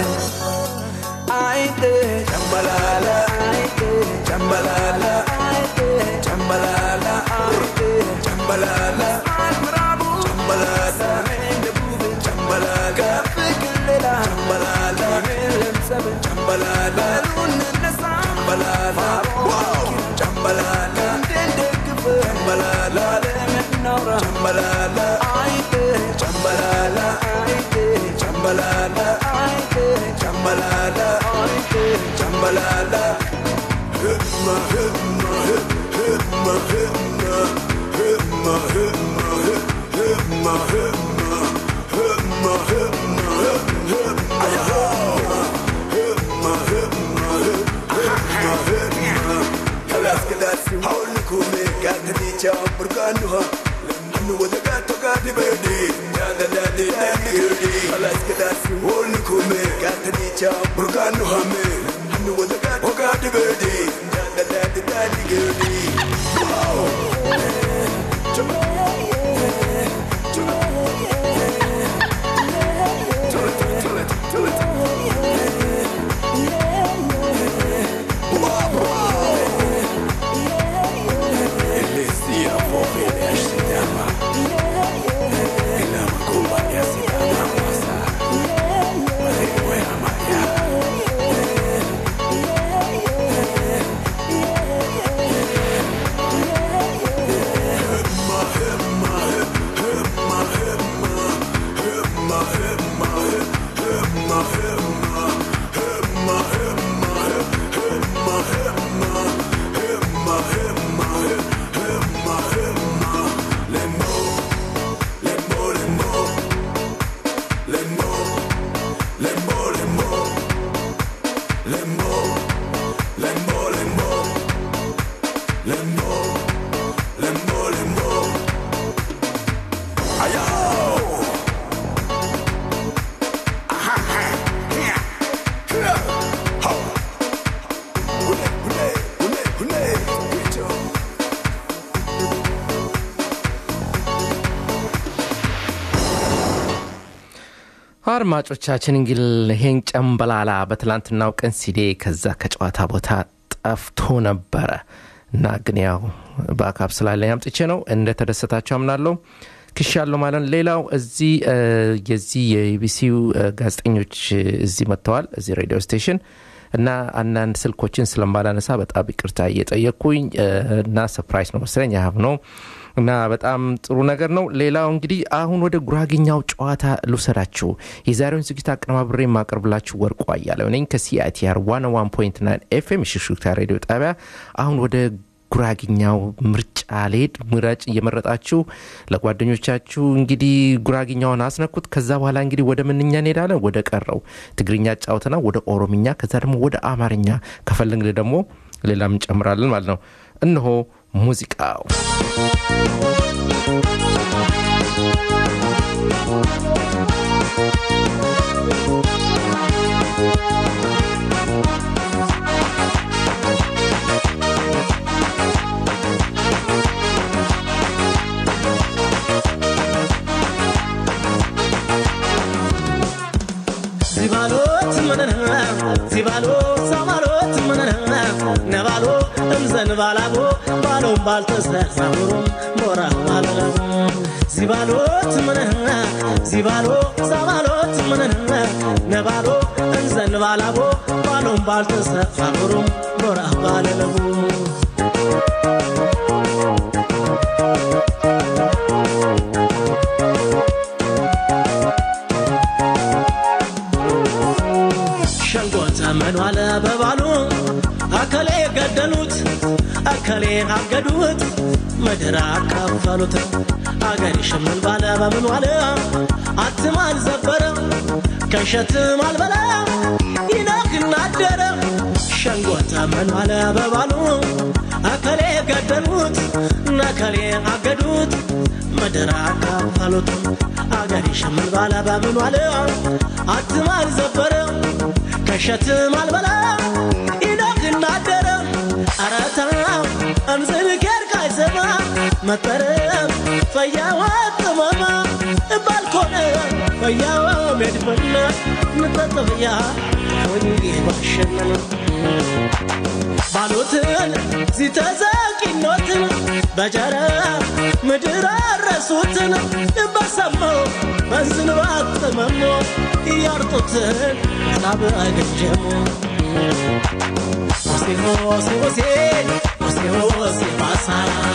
አይቴ ጨምበላላ አይቴ ጨምበላላ አይቴ ጨምበላላ አይቴ ጨምበላላ ምዕራቡ ጨምበላላ ሰሜን ደቡብ ጨምበላላ ከፍቅር ሌላ ጨምበላላ ለምሰብ ጨምበላላ ሉንነሳ ጨምበላላ ጨምበላላ እንደንደግፍ ጨምበላላ ለምናውራ ጨምበላላ አይቴ ጨምበላላ አይቴ ጨምበላላ አይቴ ጨምበላላ አይቴ ጨምበላላ ህማ ህማ ህማ ህማ ህማ ህማ ህማ ህማ ህማ ህማ lembo, lembo, lembo, lembo, lembo, lembo. Ayo! Aha, ha, yeah, yeah, ho. Hule, hule, hule, hule, Rito. አድማጮቻችን እንግዲህ ይሄን ጨምበላላ በትላንትናው ቀን ሲዴ ከዛ ከጨዋታ ቦታ ጠፍቶ ነበረ እና ግን ያው በአካብ ስላለኝ አምጥቼ ነው እንደተደሰታቸው አምናለሁ ክሻለሁ ማለት ነው ሌላው እዚህ እ፣ የዚህ የኢቢሲው ጋዜጠኞች እ፣ እዚህ መጥተዋል እዚህ ሬዲዮ ስቴሽን እና አንዳንድ ስልኮችን ስለማላነሳ በጣም ይቅርታ እየጠየቅኩኝ እ፣ እና ሰፕራይዝ ነው መሰለኝ ያህብ ነው እና በጣም ጥሩ ነገር ነው ሌላው እንግዲህ አሁን ወደ ጉራጌኛው ጨዋታ ልውሰዳችሁ የዛሬውን ዝግጅት አቀነባብሬ የማቀርብላችሁ ወርቁ አያለው ነኝ ከሲአይቲአር 101.9 ኤፍኤም የሽሹክታ ሬዲዮ ጣቢያ አሁን ወደ ጉራግኛው ምርጫ ልሄድ ምረጭ እየመረጣችሁ ለጓደኞቻችሁ እንግዲህ ጉራግኛውን አስነኩት ከዛ በኋላ እንግዲህ ወደ ምንኛ እንሄዳለን ወደ ቀረው ትግርኛ ጫውተና ወደ ኦሮምኛ ከዛ ደግሞ ወደ አማርኛ ከፈለግን ደግሞ ሌላም እንጨምራለን ማለት ነው እነሆ ሙዚቃው ዚባሎት ምንንና ዚባሎ ሳማሎት ምንንና ነባሎ እምዘን ባላቦ ባሎም ባልተሰሳሙሩም ሞራ ባለለቡ ዚባሎት ምንንና ዚባሎ ሳማሎት ምንንና ነባሎ እምዘን ባላቦ ባሎም ባልተሰሳሙሩም ሞራ ባለለቡ ሸንጎ ተመኗለ በባሉ አከሌ ገደሉት አከሌ አገዱት ምድር አካፈሉት አገር ሽምን ባለ በምን ዋለ አትም አልዘበረ ከሸትም አልበላ ይነግና አደረ ሸንጎ ተመኗለ በባሉ አከሌ ገደሉት ነከሌ አገዱት ምድር አካፈሉት አገር ሽምን ባለ በምን ዋለ አትም አልዘበረ ከሸትም አልበላ ኢኖክና አደረ አረታ እምዝን ኬርካ አይሰማ መጠረም ፈያዋ ጥመማ ባልኮነ ፈያዋ ሜድፈና ንጠጥፍያ ወኒ ባሸነነ ባሉትን ሲተዘቂኖትን በጀረ ምድር አረሱትን በሰማው በዝን ባጥመሞ እያርጡትን ሳብ አገጀሙ ሆሴ ሆሴ ሆሴ ሆሴ ሆሴ ባሳ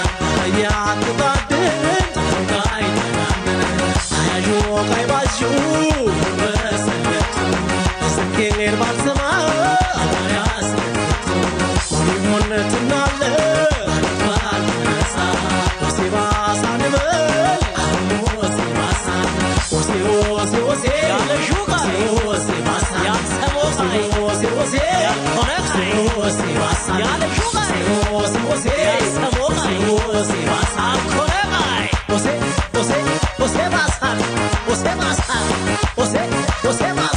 እያትባድን ተንጋይ ተናምን አያዡ ቃይ ባዡ በሰለቱ ስኬር ባልሰማ አባያስለቱ ሆነትናለ ባልነሳ ሆሴ ባሳ ንበል ሆሴ ባሳ ሆሴ ሆሴ ሆሴ ያለሹ ቃል ሆሴ ባሳ ያሰሞ ቃል ሆሴ ሆሴ ያልሆነ ቃል ሆሴ ባሳ ያለሹ ቃል ሆሴ ሆሴ ያሰሞ ቃል ሆሴ ባሳ አልኮነ ቃል ሆሴ ሆሴ ሆሴ ባሳ ሆሴ ባሳ ሆሴ ሆሴ ባሳ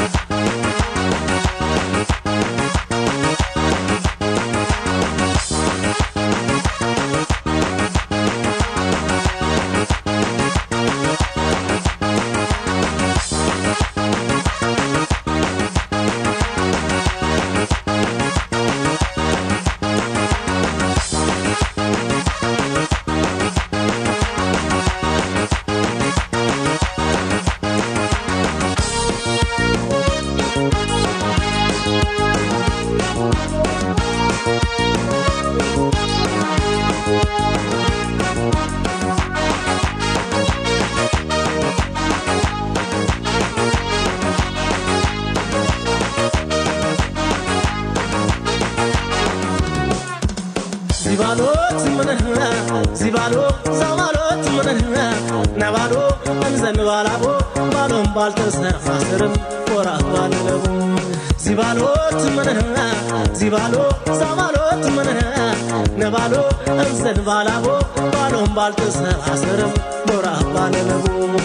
ዚባሎት ምንህና ዚባሎ ዛማሎት ምንህና ነባሎ እንዘን ባላቦ ባሎም ባልተሰፋ ስርም ወራት ባለለቡ ዚባሎት ምንህ ዚባሎ ዛባሎት ምንህ ነባሎ እንዘን ባላቦ ባሎም ባልተሰባሰርም ቦራ ባለለቡ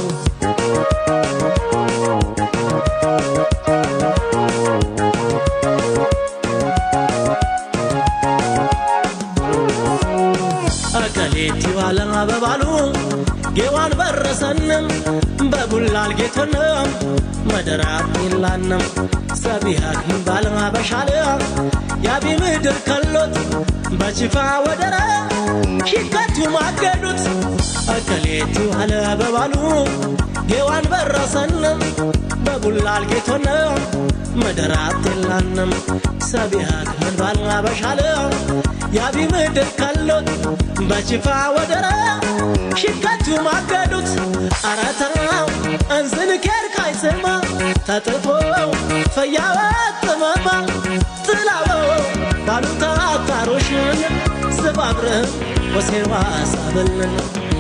አቀሌቲ ባለ በባሉ ጌዋን በረሰንም በቡላል ጌቶንም መደራት ይላንም ሰቢሃክ ባለ በሻለ ያቢ ምድር ከሎት በችፋ ወደረ ሺከቱ ማገዱት አቀሌቲ ባለ በባሉ ጌዋን በረሰንም በቡላል ጌቶንም መደራት የላንም ሰቢሃክ ምን ባለ በሻለ ያቢ ምድር ከሎት በችፋ ወደረ ሽከቱ ማገዱት አረተራው እንዝን ኬር ካይስማ ተጥፎ ፈያወት ጥመማ ጥላበው ባሉታ አታሮሽን ስባብርህም ወሴዋ ሳብልን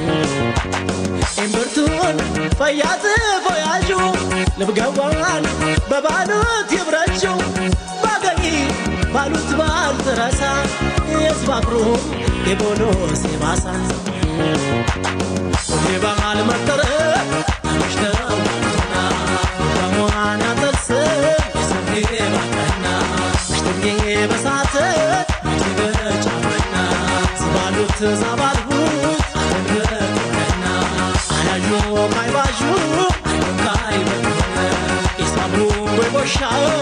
እምብርቱን ፈያት ፎያዡ ልብገዋን በባሉት ይብረችው ባገኝ ባሉት ባልትረሳ የስባብሩም የቦሎ ሴባሳ የባል መጠረ ተመሽተው በሞሃና ጥርስ የሰሜ ባቀና ሽትጌ በሳት በጫመና ዝባሉት ዛባልሁት አተንበቆነና አያዡ ካይባዡ ካይበነ ኢሳብሩ በቦሻ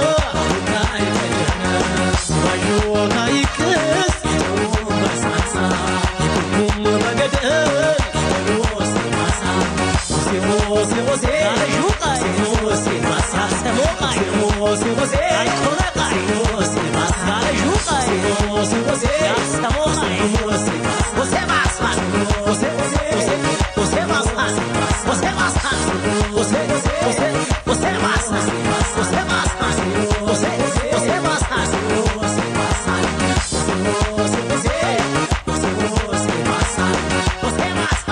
ካይበነ ዝባዡ ካይክስ የተሩ በሳሳ የኩኩም በገደል የበሎ ሴማሳ ሴሞሴ ሞሴ ሹቃይ ሴሞሴ ማሳ ሰሞቃይ ሴሞሴ ሞሴ አይኮነቃ ሴሞሴ ማሳ ሹቃይ ሴሞሴ ሞሴ ሰሞቃይ ሴሞሴ ማሳ ሞሴ ማሳ ሞሴ ሞሴ ሞሴ ሞሴ ማሳ ሞሴ ማሳ ሞሴ ሞሴ ሞሴ ሞሴ ማሳ ሞሴ ማሳ ሞሴ ሞሴ ማሳ ሞሴ ማሳ ሞሴ ሞሴ ሞሴ ሞሴ ማሳ ሞሴ ማሳ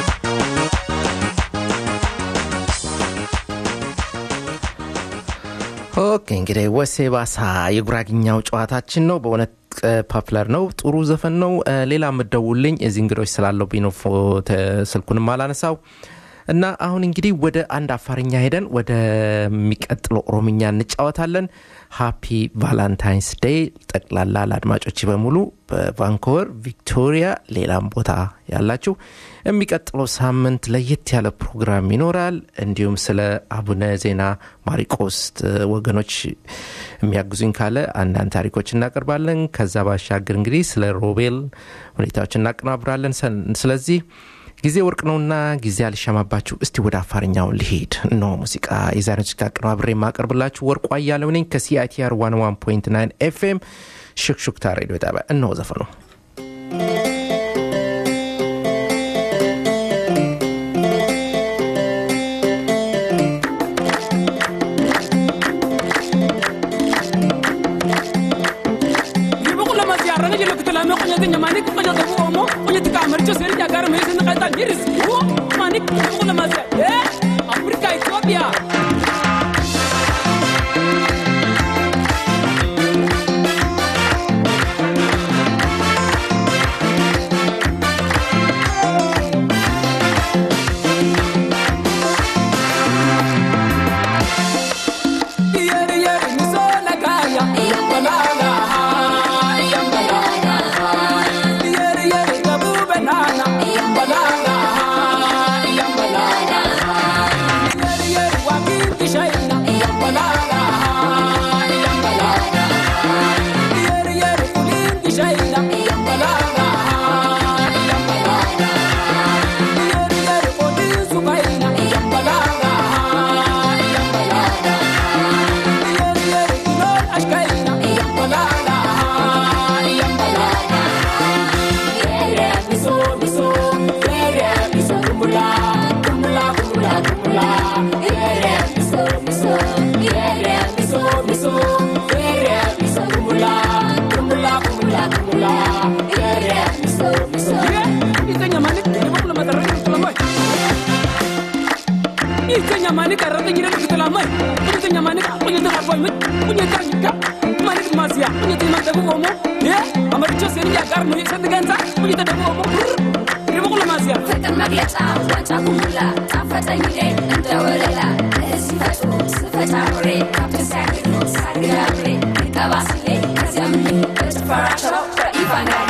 ኦኬ እንግዲህ ወሴ ባሳ የጉራግኛው ጨዋታችን ነው። በእውነት ፓፕለር ነው። ጥሩ ዘፈን ነው። እ፣ ሌላ የምደውልኝ እዚህ እንግዶች ስላለብኝ ነው ፎ- ተ- ስልኩንም አላነሳው እና አሁን እንግዲህ ወደ አንድ አፋርኛ ሄደን ወደሚቀጥለው ኦሮምኛ እንጫወታለን። ሃፒ ቫላንታይንስ ዴይ ጠቅላላ ለአድማጮች በሙሉ በቫንኮቨር ቪክቶሪያ፣ ሌላም ቦታ ያላችሁ የሚቀጥለው ሳምንት ለየት ያለ ፕሮግራም ይኖራል። እንዲሁም ስለ አቡነ ዜና ማሪቆስ እ፣ ወገኖች የሚያግዙኝ ካለ አንዳንድ ታሪኮች እናቀርባለን። ከዛ ባሻገር እንግዲህ ስለ ሮቤል ሁኔታዎች እናቀናብራለን። ሰን- ስለዚህ ጊዜ ወርቅ ነውና ጊዜ አልሻማባችሁ። እስቲ ወደ አፋርኛው ልሄድ ነው። ሙዚቃ የዛሬ ሙዚቃ አቀናብሬ የማቀርብላችሁ ወርቁ አያለው ነኝ ከሲአይቲአር 101.9 ኤፍኤም ሹክሹክታ ሬዲዮ ጣቢያ። እነሆ ዘፈኑ Ribukula masiara jelo kitala me konya tinya manik konya tabu omo konya tika amarcho seri jagar me sin kaita giris wo manik ribukula masia eh Afrika Ethiopia Yeri yeri misola kaya yambalala yambalala Yeri yeri kabu banana yambalala yambalala Yeri yeri wakiti shaina yambalala yambalala Yeri yeri kulinti shaina yambalala yambalala Yeri yeri kodin sukaina yambalala yambalala Yeri yeri kulol ashkaina yambalala yambalala Yere miso miso Yere miso kumula kumula kumula kumula Yere miso miso Yere miso miso Yere miso kumula kumula kumula kumula Yere miso miso Ita nyamani Ibukula matarani kutulamai Ita nyamani karata jira kutulamai Ita nyamani Kunya tara koy mit punya kar ka manik masia punya ti man dabu omo ye amaricho seni ya gar no yesa diganza punya ta dabu omo ribo ko masia ፍቅር መግለጫ ዋንጫ ኩሙላ ጣፈጠኝ እኔ እንደ ወለላ እህል ሲፈጥሩ ስፈጭ አብሬ ከብት ሲያግዱ ሳግድ አብሬ ይቀባ ስሌ ከዚያም በጭፈራቸው በኢቫናሪ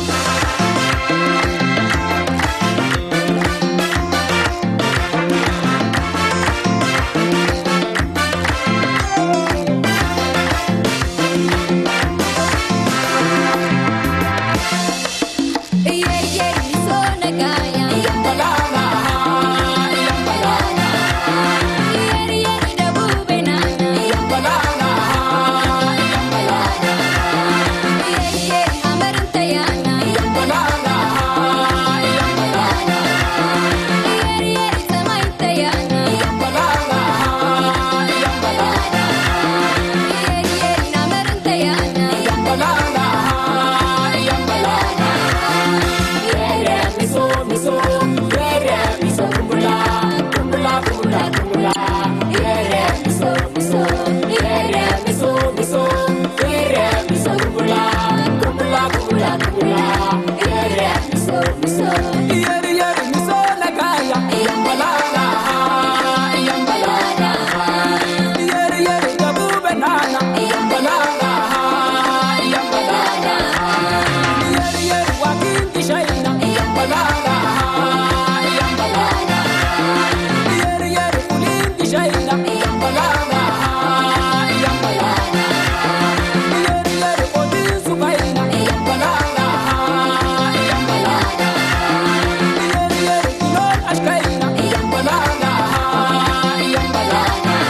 yeri yeri miso na gaya yambalala yambalala yeri yeri dabu benana yambalala yambalala yeri yeri wakin kishaina yambalala yambalala yeri yeri kulin kishaina yambalala yambalala yeri yeri odin sukaina yambalala yambalala yeri yeri kilol ashkaina yambalala yambalala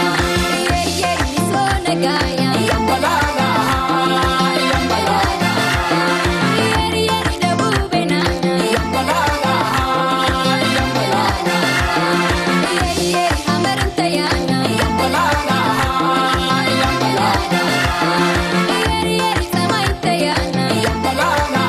yambalala yambalala yambalala yambalala yambalala yambalala yambalala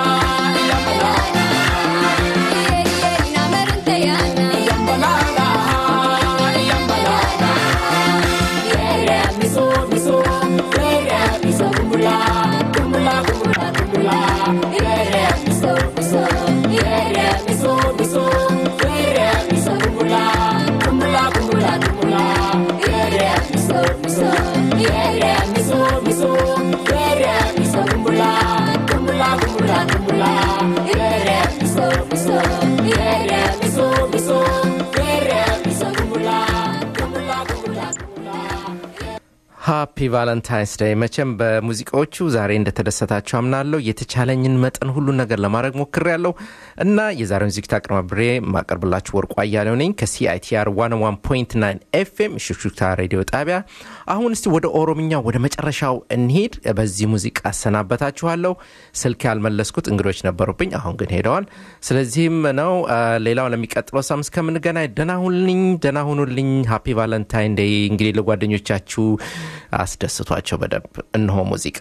yambalala yambalala yere miso miso yere miso kumula kumula kumula kumula yere miso miso yere miso miso yere miso kumula kumula kumula kumula yere miso miso yere miso miso yere miso kumula kumula kumula kumula yere miso miso yere miso miso yere miso kumula kumula kumula kumula ሃፒ ቫለንታይንስ ዴይ መቼም በሙዚቃዎቹ ዛሬ እንደተደሰታችሁ አምናለሁ የተቻለኝን መጠን ሁሉን ነገር ለማድረግ ሞክር ያለው እና የዛሬውን ዝግጅት አቅርባብሬ ማቀርብላችሁ ወርቁ አያሌው ነኝ ከሲአይቲአር 101.9 ኤፍኤም ሹክሹክታ ሬዲዮ ጣቢያ አሁን እስቲ ወደ ኦሮምኛ ወደ መጨረሻው እንሄድ በዚህ ሙዚቃ አሰናበታችኋለሁ ስልክ ያልመለስኩት እንግዶች ነበሩብኝ አሁን ግን ሄደዋል ስለዚህም ነው አ፣ ሌላው ለሚቀጥለው ሳም እስከምንገናኝ ደና ሁንልኝ ደና ሁኑልኝ ሃፒ ቫለንታይን ዴይ እንግዲህ ለጓደኞቻችሁ አስደስቷቸው በደንብ እነሆ ሙዚቃ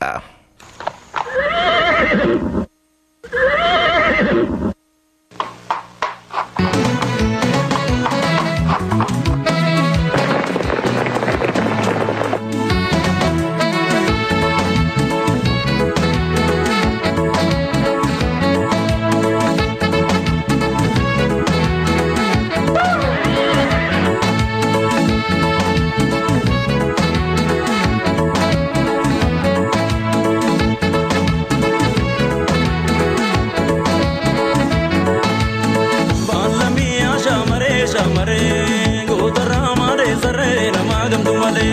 Baalamiyaa shaamaree shaamaree gootarraa maadee sarree namaa gamtu malee.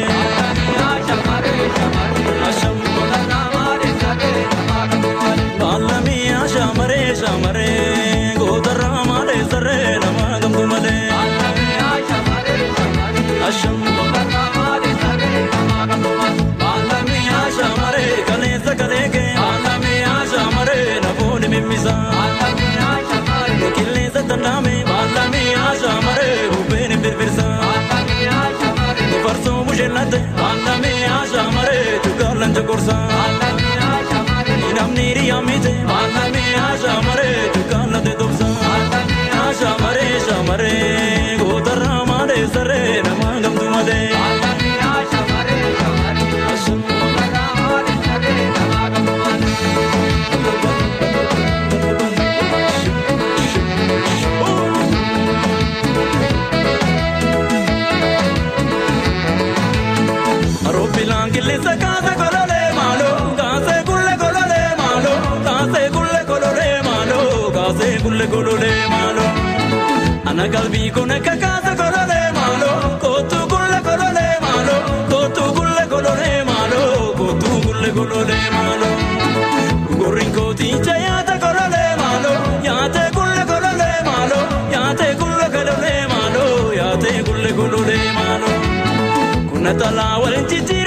Baalamiyaa shaamaree shaamaree gootarraa maadee sarree namaa gamtu malee. Asham Baalamiyaa shaamaree kaleessa kaleekee baalamiyaa shaamaree nafoonni mimmisaa. Qilleensa tannaame baalamiyaa shaamaree bubbeen birbirsa. Farsoo busheellate baalamiyaa shaamaree tukaalan coqorsa. Namni hiriyaa mite baalamiyaa shaamaree tukaalate tobsa. Shaamaree shaamaree gootarraa maadee saree namaa gamtu malee. Ana qalbii kun akka kaasa kololee maaloo kootuu kulle kololee maaloo kootuu kulle kololee maaloo kootuu kulle kololee maaloo. Gurri kooticha yaate kololee maaloo yaate kulle kololee maaloo yaate kulle kololee maaloo yaate kulle kololee maaloo. Kuna talaa waliin jijjiirraa.